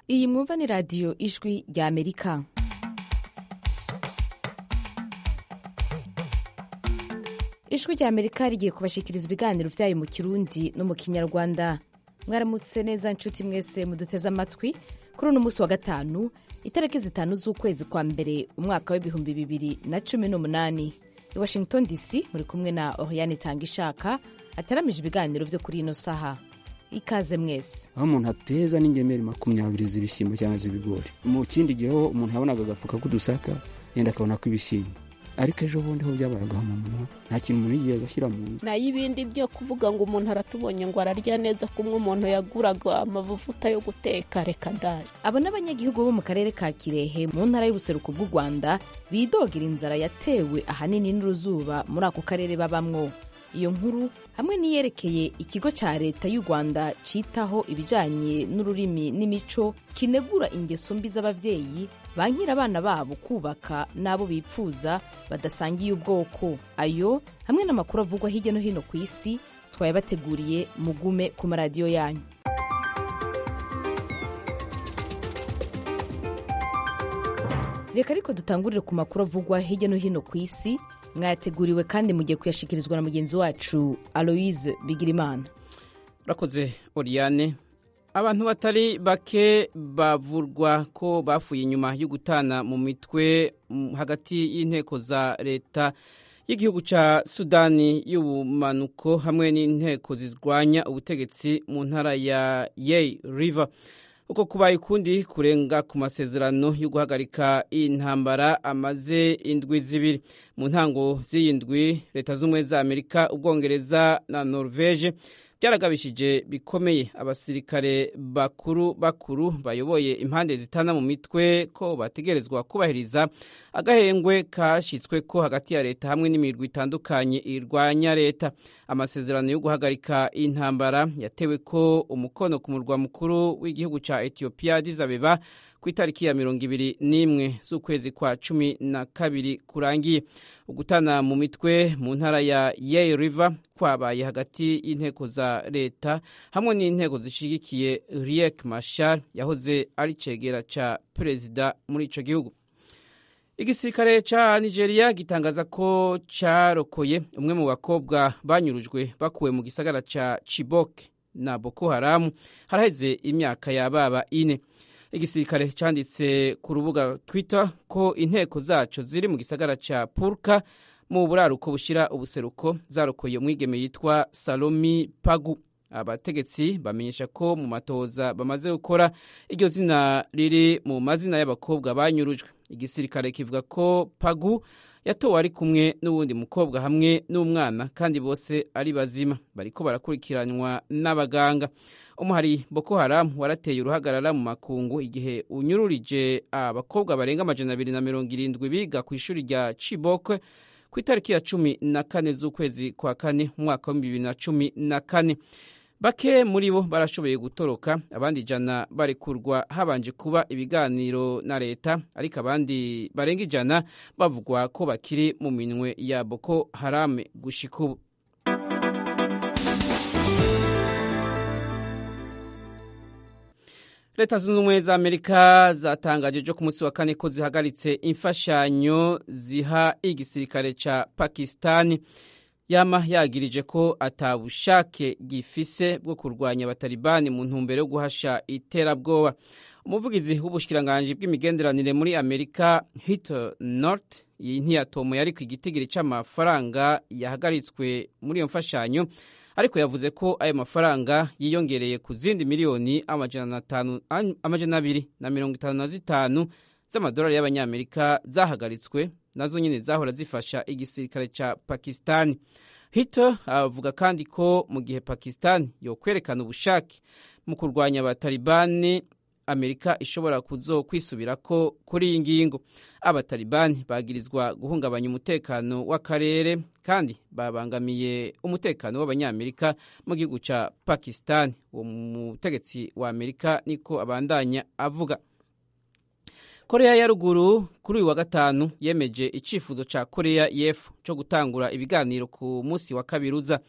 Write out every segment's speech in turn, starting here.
iyi mwumva ni radiyo ijwi rya amerika ijwi rya amerika rigiye kubashikiriza ibiganiro byayo mu kirundi no mu kinyarwanda mwaramutse neza nshuti mwese muduteze amatwi kuri uno munsi wa gatanu itariki zitanu z'ukwezi kwa mbere umwaka w'ibihumbi bibiri na cumi n'umunani i washington dc muri kumwe na oriane tanga ishaka ataramije ibiganiro byo kuri ino saha ikaze mwese aho umuntu ateza n'ingemeri makumyabiri z'ibishyimbo cyangwa z'ibigori mu kindi gihe ho umuntu yabonaga agafuka k'udusaka yenda akabona ko ibishyimbo ariko ejo bundi ho byabaye agahomamunwa nta kintu umuntu yigeze ashyira mu nzu nayo ibindi byo kuvuga ngo umuntu aratubonye ngo ararya neza kumwe umuntu yaguraga amavuta yo guteka reka ndaye abo n'abanyagihugu bo mu karere ka kirehe mu ntara y'ubuseruko bw'u rwanda bidogera inzara yatewe ahanini n'uruzuba muri ako karere babamwo iyo nkuru hamwe n'iyerekeye ikigo cya leta y'u rwanda cyitaho ibijyanye n'ururimi n'imico kinegura ingeso mbi z'ababyeyi bankira abana babo kubaka n'abo bipfuza badasangiye ubwoko ayo hamwe n'amakuru avugwa hirya no hino ku isi twayabateguriye mugume ku maradiyo yanyu reka ariko dutangurire ku makuru avugwa hirya no hino ku isi mwayateguriwe kandi mugiye kuyashikirizwa na mugenzi wacu aloise bigirimana urakoze oriane abantu batari bake bavurwa ko bafuye inyuma yo gutana mu mitwe hagati y'inteko za leta y'igihugu cya sudani y'ubumanuko hamwe n'inteko zirwanya ubutegetsi mu ntara ya yei river uko kubaye ukundi kurenga ku masezerano yo guhagarika intambara amaze indwi zibiri mu ntango z'iyi ndwi leta z'ubumwe za amerika ubwongereza na norvege byaragabishije bikomeye abasirikare bakuru bakuru bayoboye impande zitana mu mitwe ko bategerezwa kubahiriza agahengwe kashyitswe ko hagati ya leta hamwe n'imirwi itandukanye irwanya leta amasezerano yo guhagarika intambara yatewe ko umukono ku murwa mukuru w'igihugu cya etiyopiya dizabeba ku itariki ya mirongo ibiri n'imwe z'ukwezi kwa cumi na kabiri kurangiye ugutana mu mitwe mu ntara ya yei river kwabaye hagati y'inteko za leta hamwe n'inteko zishyigikiye riek mashar yahoze ari cegera cya perezida muri icyo gihugu igisirikare cya nigeria gitangaza ko cyarokoye umwe mu bakobwa banyurujwe bakuwe mu gisagara cya chibok na boko haramu haraheze imyaka yababa ine igisirikare cyanditse ku rubuga twitter ko inteko zaco ziri mu gisagara cya purka mu buraruko bushyira ubuseruko zarokoye umwigeme yitwa salomi pagu abategetsi bamenyesha ko mu matoza bamaze gukora iryo zina riri mu mazina y'abakobwa banyurujwe igisirikare kivuga ko pagu yatowe ari kumwe n'uwundi mukobwa hamwe n'umwana kandi bose ari bazima bariko barakurikiranwa n'abaganga umuhari boko haramu warateye uruhagarara mu makungu igihe unyururije abakobwa barenga amajana abiri na mirongo irindwi biga ku ishuri rya chibok ku itariki ya cumi na kane z'ukwezi kwa kane umwaka wa bibiri na cumi na kane bake muri bo barashoboye gutoroka abandi ijana barekurwa habanje kuba ibiganiro na leta ariko abandi barenga ijana bavugwa ko bakiri mu minwe ya boko harame gushika ubu leta zunze ubumwe za amerika zatangaje ejo ku munsi wa kane ko zihagaritse imfashanyo ziha igisirikare cya pakisitani yama yagirije ko atabushake gifise bwo kurwanya abatalibani mu ntumbero yo guhasha iterabwoba umuvugizi w'ubushikiranganji bw'imigenderanire muri amerika hito north ntiyatomoye ariko igitigiri cy'amafaranga yahagaritswe muri iyo mfashanyo ariko yavuze ko ayo mafaranga yiyongereye ku zindi miliyoni amajana abiri na mirongo itanu na zitanu z'amadolari y'abanyamerika zahagaritswe nazo nyine zahora zifasha igisirikare cya pakisitani hito avuga kandi ko mu gihe pakisitani yo kwerekana ubushake mu kurwanya abatalibani amerika ishobora kuzo kwisubira ko kuri iyi ngingo abatalibani bagirizwa guhungabanya umutekano w'akarere kandi babangamiye umutekano w'abanyamerika mu gihugu cya pakisitani uwo mutegetsi wa amerika niko abandanya avuga koreya ya ruguru kuri uyu wa gatanu yemeje icyifuzo cya koreya y'epfo cyo gutangura ibiganiro ku munsi wa kabiri uza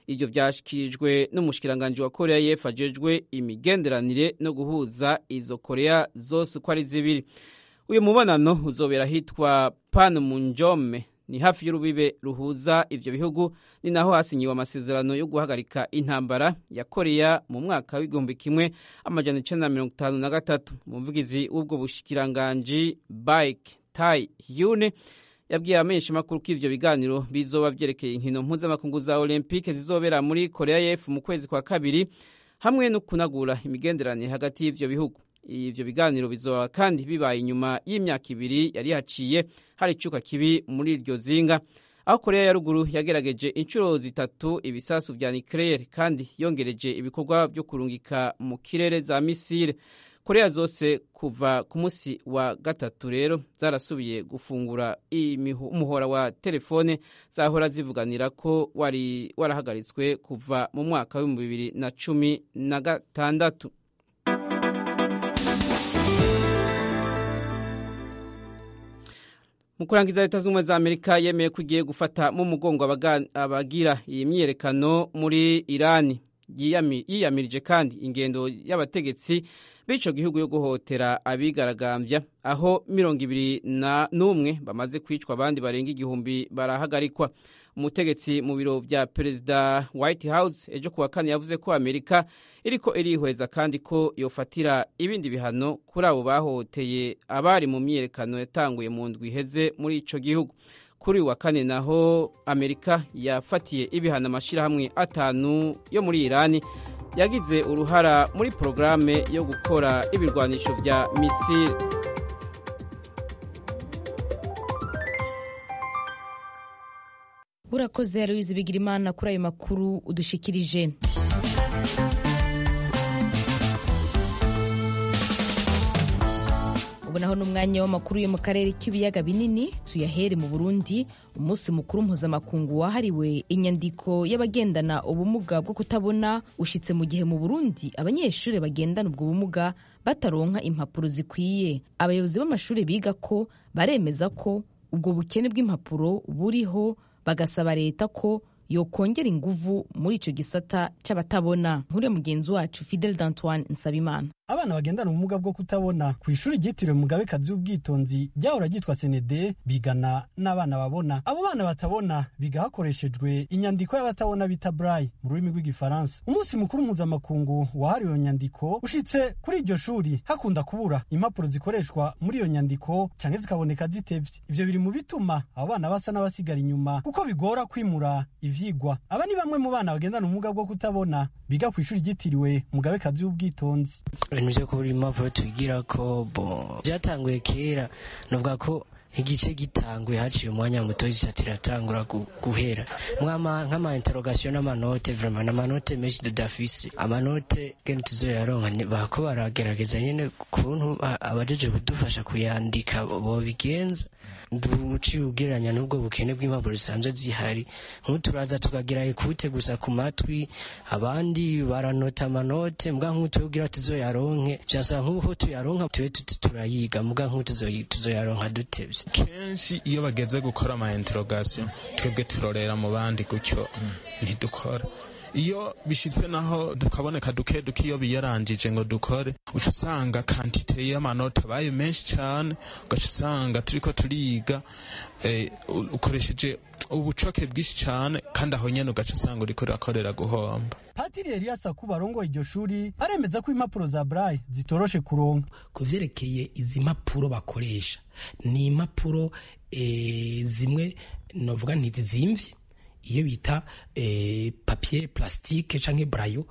ibyo byashyikirijwe n'umushikiranganji wa korea y'epfo ajejwe imigenderanire no guhuza izo korea zose uko ari zibiri uyu mubonano uzobera ahitwa panmunjome ni hafi y'urubibe ruhuza ivyo bihugu ni naho hasinyiwe amasezerano yo guhagarika intambara ya korea mu mwaka w'igihumbi kimwe amajana icenda na mirongo itanu na gatatu umuvugizi w'ubwo bushikiranganji bike tai hyune yabwiye abamenyeshamakuru ko ivyo biganiro bizoba vyerekeye inkino mpuzamakungu za olympique zizobera muri korea y'epfo mu kwezi kwa kabiri hamwe no kunagura imigenderanire hagati y'ivyo bihugu ivyo biganiro bizoba kandi bibaye inyuma y'imyaka ibiri yari haciye hari icuka kibi muri iryo zinga aho korea ya ruguru yagerageje inshuro zitatu ibisasu vya nucleaire kandi yongereje ibikorwa vyo kurungika mu kirere za misile korea zose kuva ku munsi wa gatatu rero zarasubiye gufungura umuhora wa telefone zahora zivuganira ko wari warahagaritswe kuva mu mwaka w'ibihumbi bibiri na cumi na gatandatu mu kurangiza leta z'ubumwe za amerika yemeye ko igiye gufata mu mugongo abagira iyi myiyerekano muri irani yiyamirije kandi ingendo y'abategetsi b'ico gihugu yo guhotera abigaragambya aho mirongo ibiri n'umwe bamaze kwicwa abandi barenga igihumbi barahagarikwa umutegetsi mu biro vya perezida white house ejo kuwa kane yavuze ko amerika iriko irihweza kandi ko yofatira ibindi bihano kuri abo bahohoteye abari mu myiyerekano yatanguye mu ndwi iheze muri ico gihugu kuri wa kane naho amerika yafatiye ibihano amashyirahamwe atanu yo muri irani yagize uruhara muri porogaramu yo gukora ibirwanisho bya misile urakoze aloyizi bigirimana kuri ayo makuru udushikirije ubu naho n'umwanya w'amakuru yo mu karere k'ibiyaga binini tuyahere mu burundi umunsi mukuru mpuzamakungu wahariwe inyandiko y'abagendana ubumuga bwo kutabona ushyitse mu gihe mu burundi abanyeshuri bagendana ubwo bumuga bataronka impapuro zikwiye abayobozi b'amashuri biga ko baremeza ko ubwo bukene bw'impapuro buriho bagasaba leta ko yokongera inguvu muri icyo gisata cy'abatabona nkuriya mugenzi wacu fidel d'antoine nsabimana abana bagendana ubumuga bwo kutabona ku ishuri ryitiriwe mugabekazi w'ubwitonzi ryahora ryitwa senede bigana n'abana babona abo bana batabona biga hakoreshejwe inyandiko y'abatabona bita braille mu rurimi rw'igifaransa umunsi mukuru mpuzamakungu wahariwe iyo nyandiko ushitse kuri iryo shuri hakunda kubura impapuro zikoreshwa muri iyo nyandiko canke zikaboneka zitevye ivyo biri mu bituma abo bana basa n'abasigara inyuma kuko bigora kwimura ivyigwa aba ni bamwe mu bana bagendana ubumuga bwo kutabona biga ku ishuri ryitiriwe mugabekazi w'ubwitonzi ibintu byo kubura impapuro tubigira ko bo byatanguye kera nuvuga ko igice gitanguye haciye umwanya muto gica tiratangura guhera nk'ama interrogation n'amanote vraiment n'amanote menshi dudafise amanote gene tuzoyaronka bako baragerageza nyene kuntu abajeje kudufasha kuyandika bobigenza duciye ugereranya n'ubwo bukene bw'impapuro zisanzwe zihari nk'uturaza tukagira ekute gusa ku matwi abandi baranota amanote mbwa nk'utugira tuzoyaronke vyasaba nk'uko tuyaronka tube tuti turayiga mbwa nk'uko tuzoyaronka dutevye kenshi iyo bageze gukora ama interrogation twebwe turorera mu bandi gutyo ntidukora iyo bishitse naho tukaboneka duke duke iyo biyarangije ngo dukore uca usanga kantite y'amanota abaye menshi cyane ugaca usanga turiko turiga ukoresheje ubucoke bwinshi cyane kandi aho nyene ugaca usanga uriko urakorera guhomba patiri elias akuba arongoye iryo shuri aremeza ko impapuro za braille zitoroshe kuronka ku vyerekeye izi mpapuro bakoresha ni impapuro e, zimwe novuga ntizizimvye iyo bita e, papier plastique canke brayo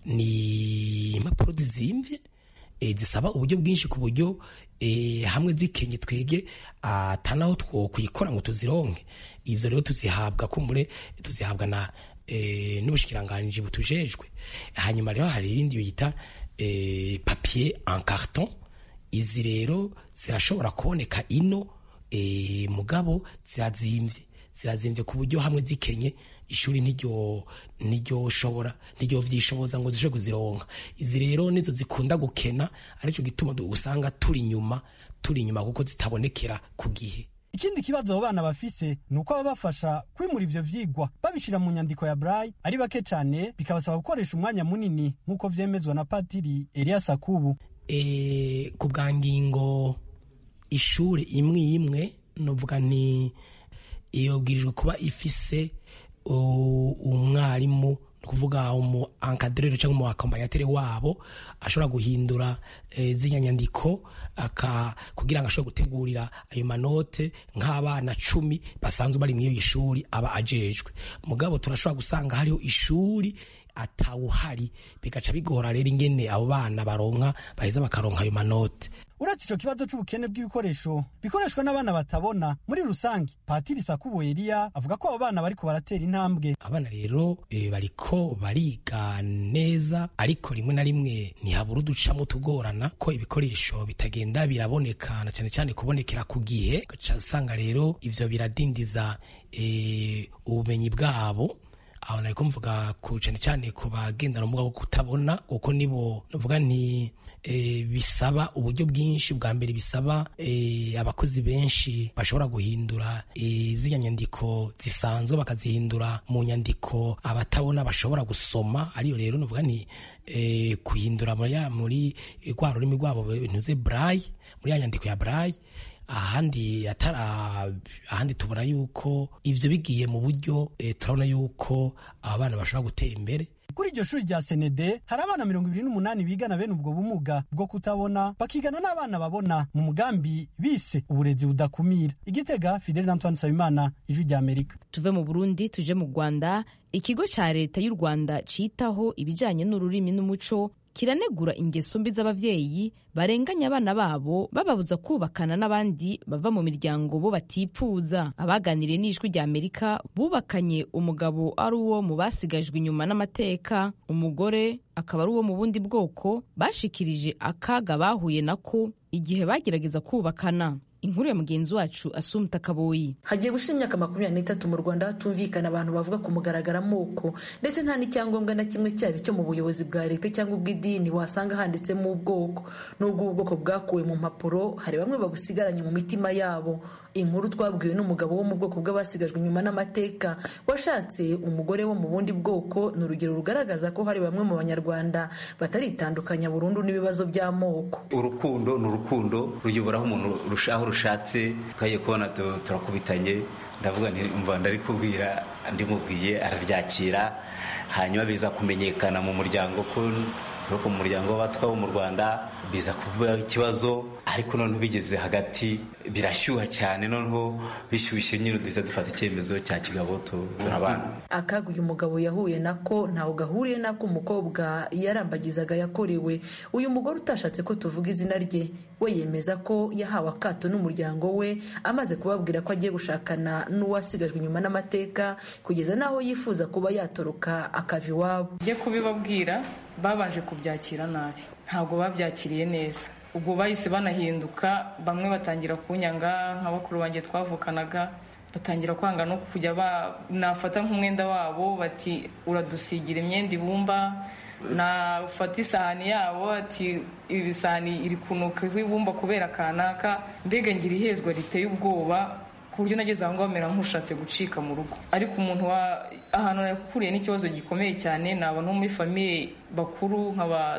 ni impapuro zizimvye e, zisaba uburyo bwinshi ku buryo e, hamwe zikenye twege atanaho twokwikora ngo tuzironke izo rero tuzihabwa kumbure tuzihabwa na e, n'ubushikiranganji butujejwe hanyuma rero hari ibindi bita e, papier en carton izi rero zirashobora kuboneka ino e, mugabo zirazimvye zirazimvye ku buryo hamwe zikenye ishuri niryo niryo shobora niryo vyishoboza ngo zishe kuzironka izi rero nizo zikunda gukena arico gituma usanga turi nyuma turi nyuma kuko zitabonekera ku gihe ikindi kibazo abo bana bafise ni uko ababafasha kwimura ivyo vyigwa babishira mu nyandiko ya braille ari bake cane bikabasaba gukoresha umwanya munini nk'uko vyemezwa na patiri elias akubu e, ku bwa ngingo ishure imwe imwe novuga nti yobwirijwe kuba ifise umwarimu ni ukuvuga umu ankadrere cyangwa umu akompanyatere wabo ashobora guhindura e, ziriya nyandiko aka kugira ngo ashobore gutegurira ayo manote nk'abana cumi basanzwe bari muri iyo ishuri aba ajejwe mugabo turashobora gusanga hariho ishuri atawuhari bigaca bigora rero ingene abo bana baronka baheza bakaronka ayo manote uretse ico kibazo c'ubukene bw'ibikoresho bikoreshwa n'abana batabona muri rusange patiri sakubo eliya avuga ko abo bana bariko baratera intambwe abana rero e, bariko bariga neza ariko rimwe na rimwe ntihabura uducamo tugorana ko ibikoresho bitagenda biraboneka na cane cane kubonekera ku gihe ugaca usanga rero ivyo biradindiza e, ubumenyi bwabo aho nariko mvuga ku cane cane ku bagendana ubumuga bwo kutabona kuko nibo novuga nti e, bisaba uburyo bwinshi bwa mbere bisaba e, abakozi benshi bashobora guhindura e, ziriya nyandiko zisanzwe bakazihindura mu nyandiko abatabona bashobora gusoma ariyo rero novuga nti e, kuhindura muri rwa rurimi rwabo ntuze braille muri ya nyandiko ya braille ahandi atara ahandi tubona yuko ivyo bigiye mu buryo e, turabona yuko aba bana bashobora gutera imbere kuri iryo shuri rya senede hari abana mirongo ibiri n'umunani bigana bene ubwo bumuga bwo kutabona bakigana n'abana babona mu mugambi bise uburezi budakumira igitega fidel antoine nsabimana ijwi rya amerika tuve mu burundi tuje mu rwanda ikigo cya leta y'u rwanda citaho ibijyanye n'ururimi n'umuco kiranegura ingeso mbi z'abavyeyi barenganya abana babo bababuza kubakana n'abandi bava mu miryango bo batipfuza abaganiriye n'ijwi rya amerika bubakanye umugabo ari uwo mu basigajwe inyuma n'amateka umugore akaba ari uwo mu bundi bwoko bashikirije akaga bahuye nako igihe bagerageza kubakana inkuru ya mugenzi wacu asumta kaboyi hagiye gushira imyaka makumyabiri n'itatu mu rwanda hatumvikana abantu bavuga ku mugaragaro amoko ndetse nta n'icyangombwa na kimwe cyaba icyo mu buyobozi bwa leta cyangwa ubw'idini wasanga handitsemo ubwoko n'ubwo ubu bwoko bwakuwe mu mpapuro hari bamwe babusigaranye mu mitima yabo inkuru twabwiwe n'umugabo wo mu bwoko bw'abasigajwe inyuma n'amateka washatse umugore wo mu bundi bwoko ni urugero rugaragaza ko hari bamwe mu banyarwanda bataritandukanya burundu n'ibibazo by'amoko urukundo ni urukundo ruyoboraho umuntu rushaho rushatse twagiye kubona turakubitanye ndavuga mva ndari kubwira ndimubwiye araryakira hanyuma biza kumenyekana mu muryango ko turi mu muryango w'abatwa bo mu rwanda biza kuvuga ikibazo ariko noneho bigeze hagati birashyuha cyane noneho bishyushye nyine duhita dufata icyemezo cya kigabo turabana akaga uyu mugabo yahuye nako ntawe gahuriye n'ako umukobwa yarambagizaga yakorewe uyu mugore utashatse ko tuvuga izina rye we yemeza ko yahawe akato n'umuryango we amaze kubabwira ko agiye gushakana n'uwasigajwe inyuma n'amateka kugeza n'aho yifuza kuba yatoroka akava iwabo njye kubibabwira babanje kubyakira nabi ntabwo babyakiriye neza ubwo bahise banahinduka bamwe batangira kunyanga nka bakuru banjye twavukanaga batangira kwanga no kujya nafata nk'umwenda wabo bati uradusigira imyenda ibumba nafata isahani yabo ati ibi sahani iri kunukaho ibumba kubera kanaka mbega ngira ihezwa riteye ubwoba ku buryo nageze aho ngaho bamera nk'ushatse gucika mu rugo ariko umuntu wa ahantu yakuriye n'ikibazo gikomeye cyane ni abantu muri famiye bakuru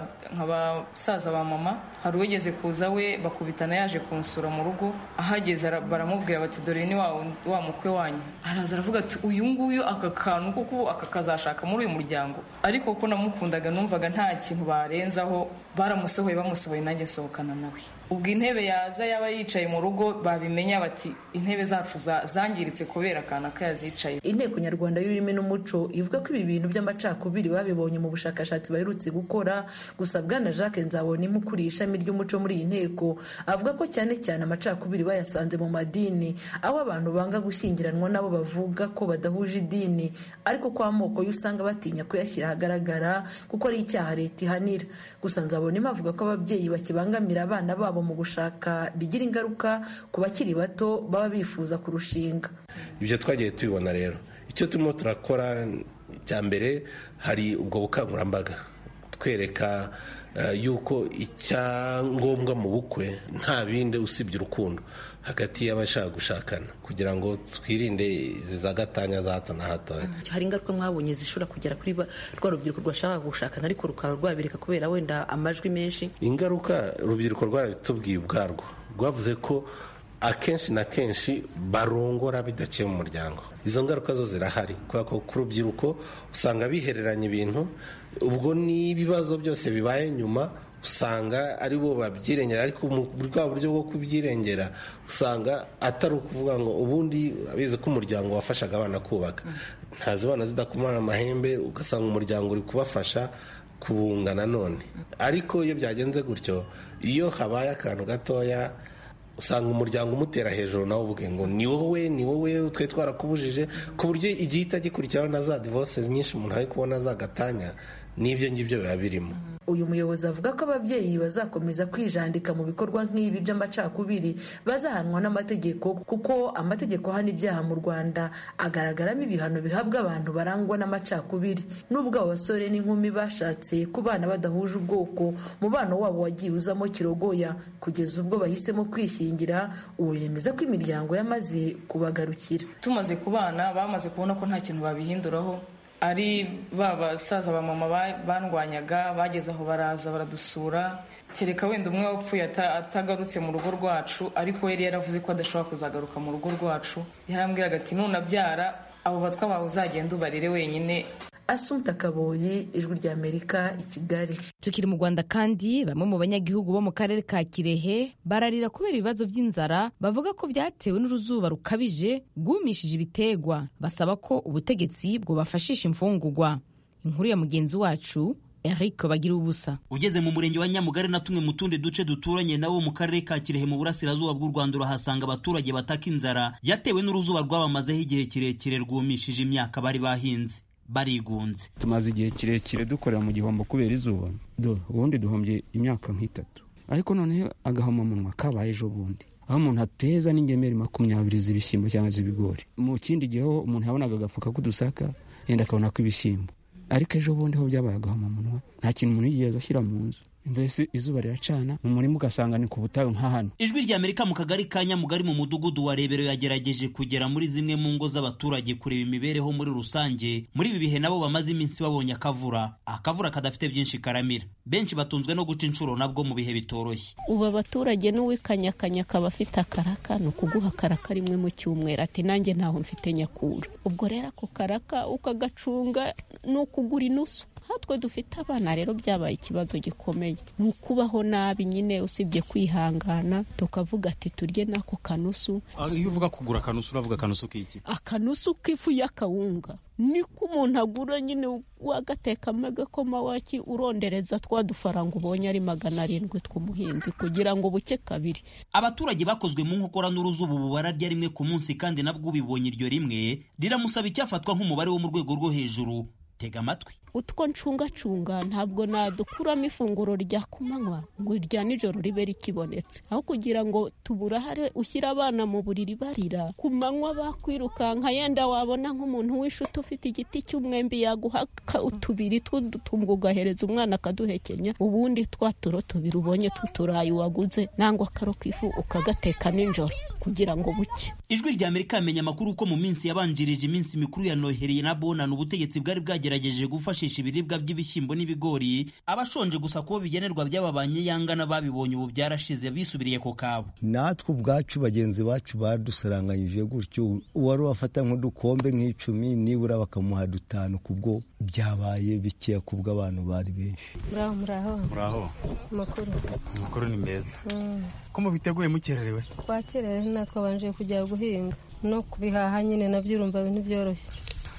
nk'abasaza ba mama hari uwigeze kuza we bakubitana yaje kunsura mu rugo ahageze baramubwira bati dore ni wa mukwe wanyu araza aravuga ati uyu nguyu aka kantu kuko aka kazashaka muri uyu muryango ariko ko namukundaga numvaga nta kintu barenzaho baramusohoye bamusohoye nanjye nsohokana nawe ubwo intebe yaza yaba yicaye mu rugo babimenya bati intebe zacu zangiritse kubera akantu kayazicaye inteko nyarwanda y'ururimi n'umuco ivuga ko ibi bintu by'amacakubiri babibonye mu bushakashatsi baherutse gukora gusa bwana jacques nzabona ukuriye ishami ry'umuco muri iyi nteko avuga ko cyane cyane amacakubiri bayasanze mu madini aho abantu banga gushyingiranwa nabo bavuga ko badahuje idini ariko ko amoko yo usanga batinya kuyashyira ahagaragara kuko ari icyaha leta ihanira gusa nzabona avuga ko ababyeyi bakibangamira abana babo mu gushaka bigira ingaruka ku bakiri bato baba bifuza kurushinga ibyo twagiye tubibona rero icyo turimo turakora cya mbere hari ubwo bukangurambaga atwereka yuko icyangombwa mu bukwe nta bindi usibye urukundo hagati y'abashaka gushakana kugira ngo twirinde izi zagatanya za hato na hato hari ingaruka mwabonye zishobora kugera kuri rwa rubyiruko rwashaka gushakana ariko rukaba rwabireka kubera wenda amajwi menshi ingaruka urubyiruko rwabitubwiye ubwarwo rwavuze ko akenshi na kenshi barongora bidaciye mu muryango izo ngaruka zo zirahari kubera ko ku rubyiruko usanga bihereranya ibintu ubwo n'ibibazo byose bibaye nyuma usanga ari bo babyirengera ariko mu bwa buryo bwo kubyirengera usanga atari ukuvuga ngo ubundi urabizi ko umuryango wafashaga abana kubaka ntazibana zidakumana amahembe ugasanga umuryango uri kubafasha kubunga nanone ariko iyo byagenze gutyo iyo habaye akantu gatoya usanga umuryango umutera hejuru nawe ubwe ngo ni wowe ni wowe twe twarakubujije ku buryo igihita gikurikiraho na za divorce nyinshi umuntu ari kubona zagatanya n'ibyo ngibyo biba birimo uyu muyobozi avuga ko ababyeyi bazakomeza kwijandika mu bikorwa nk'ibi by'amacakubiri bazahanwa n'amategeko kuko amategeko ahana ibyaha mu rwanda agaragaramo ibihano bihabwa abantu barangwa n'amacakubiri n'ubwo abo basore n'inkumi bashatse ku bana badahuje ubwoko umubano wabo wagiye uzamo kirogoya kugeza ubwo bahisemo kwishingira uwo yemeza ko imiryango yamaze kubagarukira tumaze kubana bamaze kubona ko nta kintu babihinduraho ari ba basaza ba mama bandwanyaga bageze aho baraza baradusura kereka wenda umwe wapfuye atagarutse mu rugo rwacu ariko yari yaravuze ko adashobora kuzagaruka mu rugo rwacu yarambwiraga ati nunabyara abo batwa bawe uzagenda ubarire wenyine asumta kaboyi ijwi rya amerika i kigali tukiri mu rwanda kandi bamwe mu banyagihugu bo mu karere ka kirehe bararira kubera ibibazo by'inzara bavuga ko byatewe n'uruzuba rukabije rwumishije ibitegwa basaba ko ubutegetsi bwubafashisha imfungugwa inkuru ya mugenzi wacu Eric bagira ubusa ugeze mu murenge wa Nyamugari na tumwe mu tundi duce duturanye nawo mu karere ka Kirehe mu burasirazuba bw'u Rwanda urahasanga abaturage bataka inzara yatewe n'uruzuba rwabamazeho igihe kirekire rwumishije imyaka bari bahinze barigunze tumaze igihe kirekire dukorera mu gihombo kubera izuba do ubundi duhombye imyaka nk'itatu ariko noneho agahomamunwa kabaye ejo bundi aho umuntu ateza n'ingemeri makumyabiri z'ibishyimbo cyangwa z'ibigori mu kindi gihe ho umuntu yabonaga agafuka k'udusaka yenda akabona ko ibishyimbo ariko ejo bundi ho byabaye agahomamunwa nta kintu umuntu yigeze ashyira mu nzu mbese izuba riracana mu murima ugasanga ni ku butayu nka hano ijwi rya amerika mu kagari ka nyamugari mu mudugudu wa rebero yagerageje kugera muri zimwe mu ngo z'abaturage kureba imibereho muri rusange muri ibi bihe nabo bamaze iminsi babonye akavura akavura kadafite byinshi karamira benshi batunzwe no guca inshuro nabwo mu bihe bitoroshye ubu abaturage n'uwikanyakanya akaba afite akaraka ni ukuguha akaraka rimwe mu cyumweru ati nanjye ntaho mfite nyakura ubwo rero ako karaka ukagacunga ni ukugura inusu nkatwe dufite abana rero byabaye ikibazo gikomeye ni ukubaho nabi nyine usibye kwihangana tukavuga ati turye n'ako kanusu iyo uvuga kugura akanusu uravuga akanusu k'iki akanusu k'ifu y'akawunga niko umuntu agura nyine wagatekamo agakoma waki urondereza twa dufaranga ubonye ari magana arindwi tw'umuhinzi kugira ngo buke kabiri abaturage bakozwe mu nkokora n'uruzuba ubu bararya rimwe ku munsi kandi nabwo ubibonye iryo rimwe riramusaba icyafatwa nk'umubare wo mu rwego rwo hejuru tega amatwi utwo ncungacunga ntabwo nadukuramo ifunguro rya kumanywa ngo irya nijoro ribe rikibonetse aho kugira ngo tuburahare ushyire abana mu buriri barira ku manywa bakwirukanka yenda wabona nk'umuntu w'ishuti ufite igiti cy'umwembe yaguha utubiri tw'udutumbwe ugahereza umwana akaduhekenya ubundi twa turo tubiri ubonye tw'uturayi waguze nangwa akaro k'ifu ukagateka nijoro kugira ngo buke ijwi rya amerika yamenye amakuru ko mu minsi yabanjirije iminsi mikuru ya noheri na bonana ubutegetsi bwari bwagerageje gufashisha ibiribwa by'ibishyimbo n'ibigori abashonje gusa kubo bigenerwa by'ababanye yangana babibonye ubu byarashize bisubiriye ku kabo natwe ubwacu bagenzi bacu badusaranganyije gutyo uwari wafata nk'udukombe nk'icumi nibura bakamuha dutanu kubwo byabaye bikeya kubwo abantu bari benshi muraho muraho muraho amakuru amakuru ni meza ko mubiteguye mukererewe twakererewe natwe babanje kujya guhinga no kubihaha nyine nabyo urumva ntibyoroshye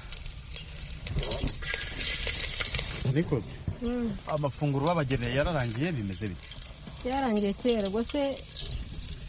nikoze amafunguro babageneye yararangiye bimeze bite byarangiye kera ubwo se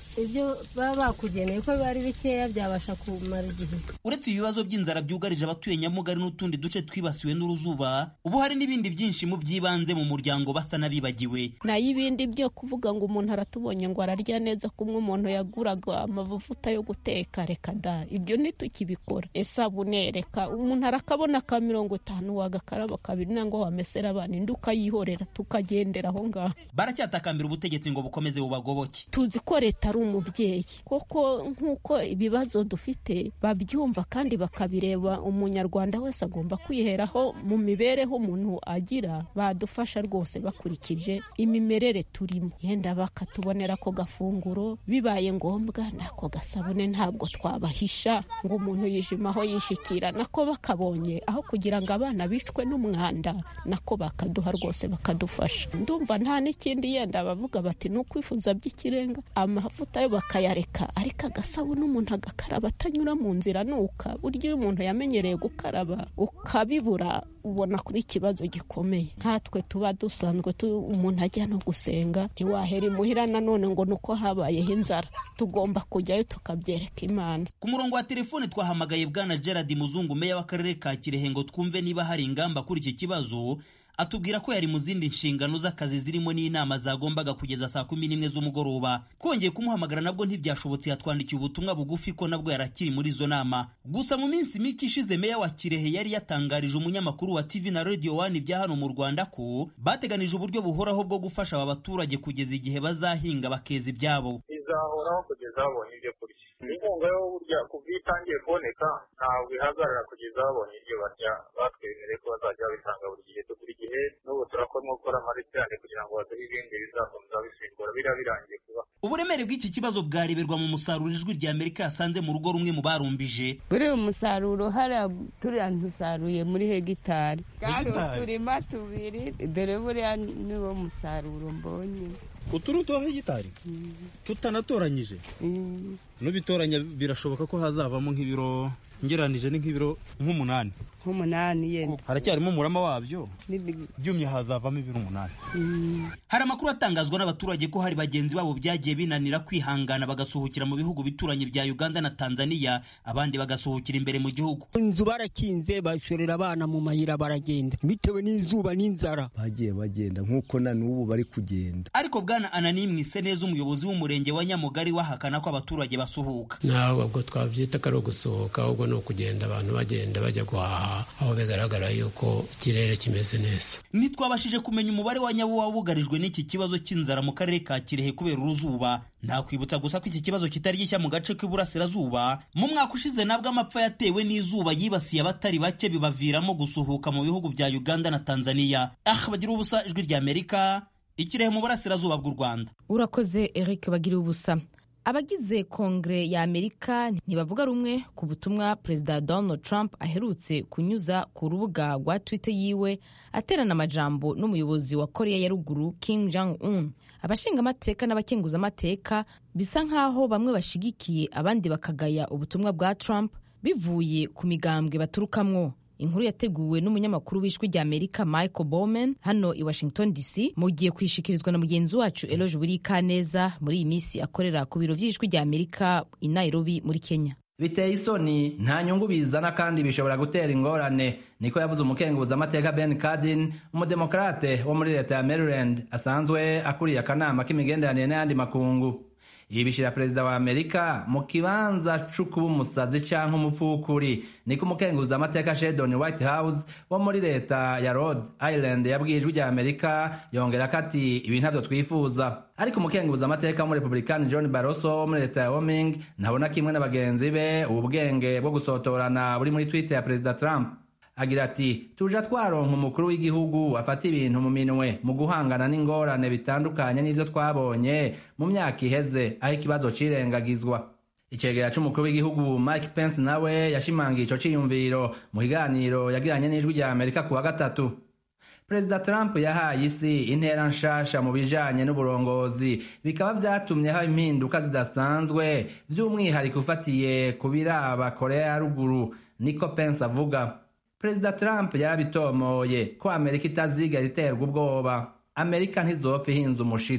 ibyo baba bakugeneye ko biba ari bikeya byabasha kumara igihe uretse ibibazo by'inzara byugarije abatuye nyamugari n'utundi duce twibasiwe n'uruzuba ubu hari n'ibindi byinshi mu by'ibanze mu muryango basa n'abibagiwe nayo ibindi byo kuvuga ngo umuntu aratubonye ngo ararya neza kumwe umuntu yaguraga amavuta yo guteka reka da ibyo ntitukibikora isabune reka umuntu arakabona ka mirongo itanu wagakaraba kabiri nangwa wamesera abana indi ukayihorera tukagendera aho ngaho baracyatakambira ubutegetsi ngo bukomeze bubagoboke tuzi ko leta ari umubyeyi koko nk'uko ibibazo dufite babyumva kandi bakabireba umunyarwanda wese agomba kwiheraho mu mibereho umuntu agira badufasha rwose bakurikije imimerere turimo yenda bakatubonera ako gafunguro bibaye ngombwa n'ako gasabune ntabwo twabahisha ngo umuntu yijimaho yishikira nako bakabonye aho kugira ngo abana bicwe n'umwanda nako bakaduha rwose bakadufasha ndumva nta n'ikindi yenda bavuga bati ni ukwifuza by'ikirenga amavuta yo bakayareka ariko agasabune umuntu agakaraba atanyura mu nzira nuka buryo iyo umuntu yamenyereye gukaraba ukabibura ubona kuri ikibazo gikomeye nkatwe tuba dusanzwe umuntu ajya no gusenga ntiwahera imuhira nanone ngo ni uko habayeho inzara tugomba kujyayo tukabyereka imana ku murongo wa telefone twahamagaye bwana gerard muzungu meya w'akarere ka kirehe ngo twumve niba hari ingamba kuri iki kibazo atubwira ko yari mu zindi nshingano z'akazi zirimo n'inama zagombaga kugeza saa kumi n'imwe z'umugoroba twongeye kumuhamagara nabwo ntibyashobotse yatwandikiye ubutumwa bugufi ko nabwo yarakiri muri izo nama gusa mu minsi mike ishize meya wa kirehe yari yatangarije umunyamakuru wa tv na radio one ibya hano mu rwanda ko bateganije uburyo buhoraho bwo gufasha aba baturage kugeza igihe bazahinga bakeza ibyabo izahoraho kugeza babonye ibyo kurya inkunga yo burya kuva iyo itangiye kuboneka ntabwo ihagarara kugeza babonye ibyo barya batwemereye ko bazajya babitanga buri gihe buri gihe n'ubu turakoramo gukora amarisitani kugira ngo baduhe ibindi bizakomeza bisimbura biriya birangiye kuba uburemere bw'iki kibazo bwareberwa mu musaruro ijwi rya amerika yasanze mu rugo rumwe mu barumbije buriya umusaruro hariya turiya ntusaruye muri hegitari kandi uturima tubiri dore buriya niwo musaruro mbonye uturutoho hegitari tutanatoranyije nubitoranya birashoboka ko hazavamo nk'ibiro ngeranije ni nk'ibiro nk'umunani nk'umunani yenda haracyarimo umurama wabyo byumye hazavamo ibiro umunani hari amakuru atangazwa n'abaturage ko hari bagenzi babo byagiye binanira kwihangana bagasuhukira mu bihugu bituranye bya uganda na tanzania abandi bagasuhukira imbere mu gihugu inzu barakinze bashorera abana mu mayira baragenda bitewe n'izuba n'inzara bagiye bagenda nk'uko na n'ubu bari kugenda ariko bwana anani mwise neza umuyobozi w'umurenge wa nyamugari wahakana ko abaturage basuhuka ntabwo ubwo twabyita ko ari ugusohoka ahubwo ni ukugenda abantu bagenda bajya guhaha aho bigaragara yuko ikirere kimeze neza ntitwabashije kumenya umubare wa nyawo wabugarijwe n'iki kibazo cy'inzara mu karere ka kirehe kubera uruzuba ntakwibutsa gusa ko iki kibazo kitari gishya mu gace k'iburasirazuba mu mwaka ushize nabwo amapfa yatewe n'izuba yibasiye abatari bake bibaviramo gusuhuka mu bihugu bya uganda na tanzania ah bagira ubusa ijwi rya amerika ikirehe mu burasirazuba bw'u rwanda urakoze eric bagira ubusa abagize kongere ya amerika ntibavuga rumwe ku butumwa perezida donald trump aherutse kunyuza ku rubuga rwa twitter yiwe aterana amajambo n'umuyobozi wa korea ya ruguru kim jong un abashingamateka n'abakenguzamateka bisa nk'aho bamwe bashigikiye abandi bakagaya ubutumwa bwa trump bivuye ku migambwe baturukamwo inkuru yateguwe n'umunyamakuru w'ijwi rya amerika michael bowman hano i washington dc mugiye kwishikirizwa na mugenzi wacu eloge burikaneza muri iyi minsi akorera ku biro by'ijwi rya amerika i nairobi muri kenya biteye isoni nta nyungu bizana kandi bishobora gutera ingorane niko yavuze umukenguzamateka ben cardin umudemokrate wo muri leta ya maryland asanzwe akuriye akanama k'imigenderanire n'ayandi makungu ibi bishyira perezida wa amerika mu kibanza c'ukuba umusazi canke umupfukuri niko umukenguza amateka shedon white house wo muri leta ya rhode island yabwiye ijwi rya amerika yongera ko ati ibi ntavyo twifuza ariko umukenguza amateka w'umurepublikani john barroso wo muri leta ya woming ntabona kimwe na bagenzi be ubu bwenge bwo gusotorana buri muri twitter ya perezida trump agira ati tuja twaronka umukuru w'igihugu afata ibintu mu minwe mu guhangana n'ingorane bitandukanye n'ivyo twabonye mu myaka iheze aho ikibazo cirengagizwa icegera c'umukuru w'igihugu mike pence nawe yashimangiye ico ciyumviro mu kiganiro yagiranye n'ijwi rya amerika ku wa gatatu perezida trump yahaye isi intera nshasha mu bijanye n'uburongozi bikaba vyatumye haba impinduka zidasanzwe vy'umwihariko ufatiye ku biraba korea ya ruguru niko pence avuga perezida trump yarabitomoye ko amerika itazigera iterwa ubwoba amerika ntizopfa ihinze umushitsi ku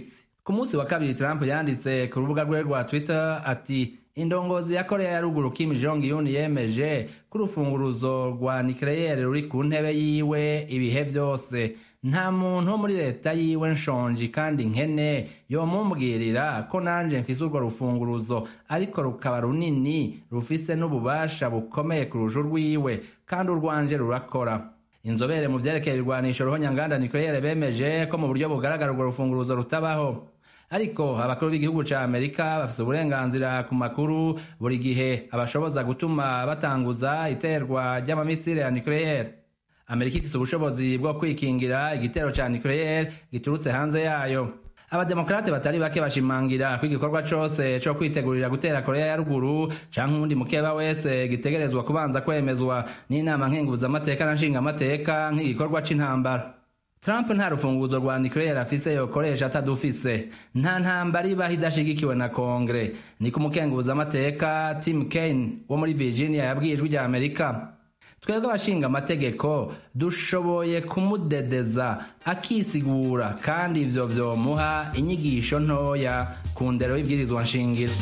ku munsi wa kabiri trump yanditse ku rubuga rwe rwa twitter ati indongozi ya korea ya ruguru kim jong un yemeje ko urufunguruzo rwa nikeleyeri ruri ku ntebe yiwe ibihe byose nta muntu wo muri leta yiwe nshonji kandi nkene yomumbwirira ko nanje mfise urwo rufunguruzo ariko rukaba runini rufise n'ububasha bukomeye kurusha urwiwe kandi urwanje rurakora inzobere mu vyerekeye ibirwanisho ruhonyanganda nikeleyeri bemeje ko mu buryo bugaragara urwo rufunguruzo rutabaho ariko abakuru b'igihugu ca amerika bafise uburenganzira ku makuru buri gihe abashoboza gutuma batanguza iterwa ry'amamisire ya nucleaire amerika ifise ubushobozi bwo kwikingira igitero ca nucleaire giturutse hanze yayo abademokarate batari bake bashimangira ko igikorwa cose co kwitegurira gutera korea ya ruguru canke uwundi mukeba wese gitegerezwa kubanza kwemezwa n'inama nkenguzamateka na nshingamateka nk'igikorwa c'intambara Trump nta rufunguzo rwa nucleaire afise yokoresha atadufise nta ntambara ibaho idashigikiwe na kongere niko umukenguzamateka Tim Kaine wo muri Virginia yabwiye ijwi rya Amerika twebwe abashinga amategeko dushoboye kumudedeza akisigura kandi ivyo vyomuha inyigisho ntoya ku ndero y'ibwirizwa nshingiro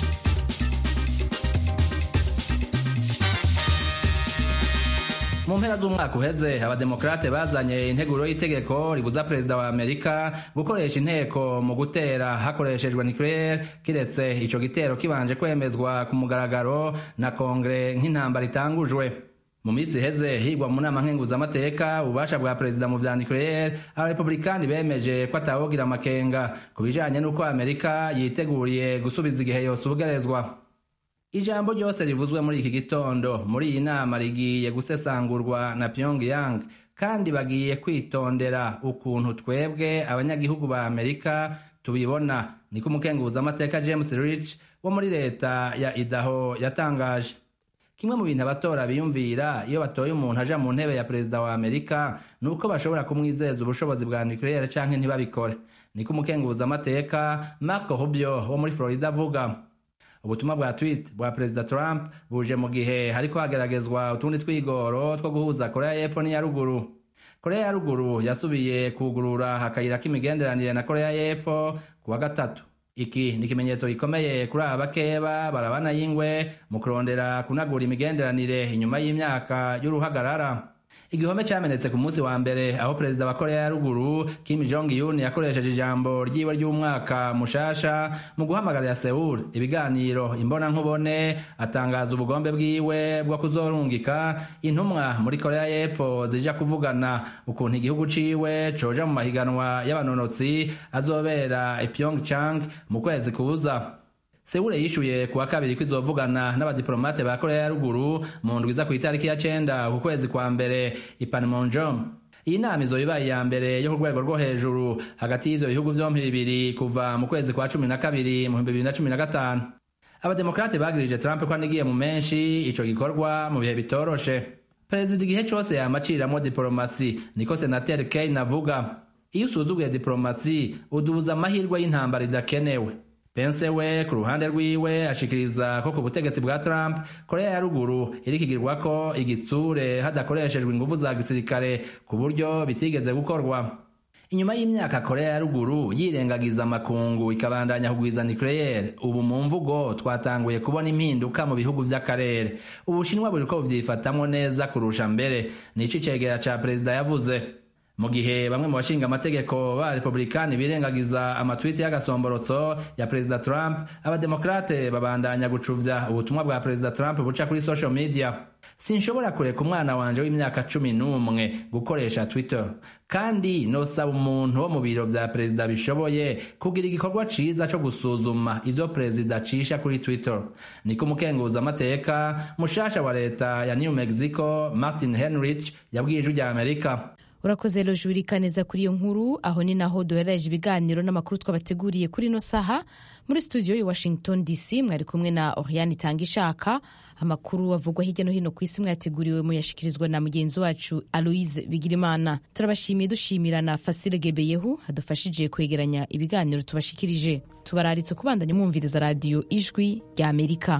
mu mpera z'umwaka uheze abademokrate bazanye integuro y'itegeko ribuza perezida wa amerika gukoresha inteko mu gutera hakoreshejwe nucleaire kiretse ico gitero kibanje kwemezwa ku mugaragaro na kongere nk'intambara itangujwe mu minsi iheze higwa mu nama nkenguzamateka ububasha bwa perezida mu vya nucleaire abarepublikani bemeje ko atawogira amakenga ku bijanye n'uko amerika yiteguriye gusubiza igihe yose ubugerezwa ijambo ryose rivuzwe muri iki gitondo muri iyi nama rigiye gusesangurwa na pyongyang kandi bagiye kwitondera ukuntu twebwe abanyagihugu ba amerika tubibona niko umukenguzamateka james rich wo muri leta ya idaho yatangaje kimwe mu bintu abatora biyumvira iyo batoye umuntu aja mu ntebe ya perezida wa amerika ni uko bashobora kumwizeza ubushobozi bwa nucleaire canke ntibabikore niko umukenguzamateka marco rubio wo muri florida avuga ubutumwa bwa tweet bwa perezida trump buje mu gihe hariko hageragezwa utundi twigoro two guhuza korea y'epfo n'iya ruguru korea ya ruguru yasubiye kugurura akayira k'imigenderanire na korea y'epfo ku wa gatatu iki ni ikimenyetso gikomeye kuri aba bakeba barabana y'ingwe mu kurondera kunagura imigenderanire inyuma y'imyaka y'uruhagarara igihome cyamenetse ku munsi wa mbere aho perezida wa korea ya ruguru kim jong un yakoresheje ijambo ryiwe ry'umwaka mushasha mu guhamagarira seul ibiganiro imbona nkubone atangaza ubugombe bwiwe bwo kuzorungika intumwa muri korea y'epfo zija kuvugana ukuntu igihugu ciwe coja mu mahiganwa y'abanonotsi azobera i pyeongchang mu kwezi kuza Seule yishuye kuwa kabiri ko izovugana n'abadiplomate ba Korea ya ruguru mu ndwi za ku itariki ya cenda ku kwezi kwa mbere i Panmunjom. Iyi nama izoba ibaye iya mbere yo ku rwego rwo hejuru hagati y'ivyo bihugu vyompi bibiri kuva mu kwezi kwa cumi na kabiri mu bihumbi bibiri na cumi na gatanu. Abademokrate bagirije Trump ko anigiye mu menshi ico gikorwa mu bihe bitoroshe. Perezida igihe cose yama aciramwo diplomasi niko senateri Kane avuga. Iyo usuzuguye diplomasi udubuza amahirwe y'intambara idakenewe. Pence we ku ruhande rwiwe ashikiriza ko ku butegetsi bwa Trump Korea ya ruguru irikigirwa ko igitsure hadakoreshejwe ingufu za gisirikare ku buryo bitigeze gukorwa inyuma y'imyaka Korea ya ruguru yirengagiza amakungu ikabandanya kugwiza nucleaire ubu mu mvugo twatanguye kubona impinduka mu bihugu vy'akarere ubushinwa buriko buvyifatamwo neza kurusha mbere nico icegera ca perezida yavuze mu gihe bamwe mu bashinga amategeko ba republikani birengagiza amatwiti y'agasomborotso ya perezida trump abademokrate babandanya gucuvya ubutumwa bwa perezida trump buca kuri social media sinshobora kureka umwana wanje w'imyaka cumi n'umwe gukoresha twitter kandi nosaba umuntu wo mu biro vya perezida bishoboye kugira igikorwa ciza co gusuzuma ivyo perezida acisha kuri twitter niko umukenguza amateka mushasha wa leta ya new mexico martin henrich yabwiye ijwi rya amerika urakoze rojurika neza kuri iyo nkuru aho ni naho duherereje ibiganiro n'amakuru twabateguriye kuri ino saha muri studio i washington dc mwari kumwe na oriane itanga ishaka amakuru avugwa hirya no hino ku isi mwayateguriwe muyashikirizwa na mugenzi wacu aloise bigirimana turabashimiye dushimira na fasile gebeyehu adufashije kwegeranya ibiganiro tubashikirije tubararitse kubandanya mwumviriza radiyo ijwi rya amerika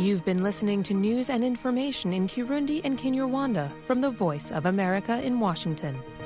You've been listening to news and information in Kirundi and Kinyarwanda from the Voice of America in Washington.